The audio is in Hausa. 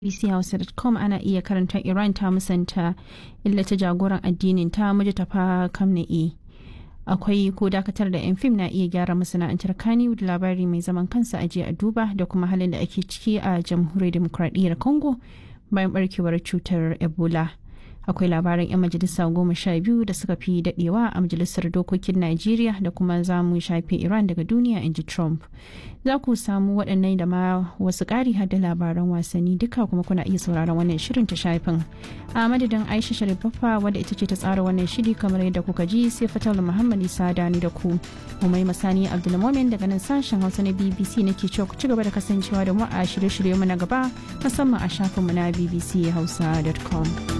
bbchausa.com ana iya karanta iran ta musanta illata jagoran addinin ta mujtafa kamna'i akwai ko dakatar da 'yan fim na iya gyara masana'antar kaniwood labari mai zaman kansa a a duba da kuma halin da ake ciki a jamhuriyar demokradiyyar congo bayan barkewar cutar ebola akwai labaran 'yan majalisa goma sha biyu da suka fi dadewa a majalisar dokokin najeriya da kuma za mu shafe iran daga duniya in ji trump za ku samu waɗannan da ma wasu ƙari da labaran wasanni duka kuma kuna iya sauraron wannan shirin ta shafin a madadin aisha sharifaffa wadda ita ce ta tsara wannan shiri kamar yadda kuka ji sai fatal muhammad isa dani da ku umai masani abdulmomin daga nan sashen hausa na bbc nake cewa ku ci gaba da kasancewa da mu a shirye-shirye mu na gaba musamman a shafinmu na bbchausa.com.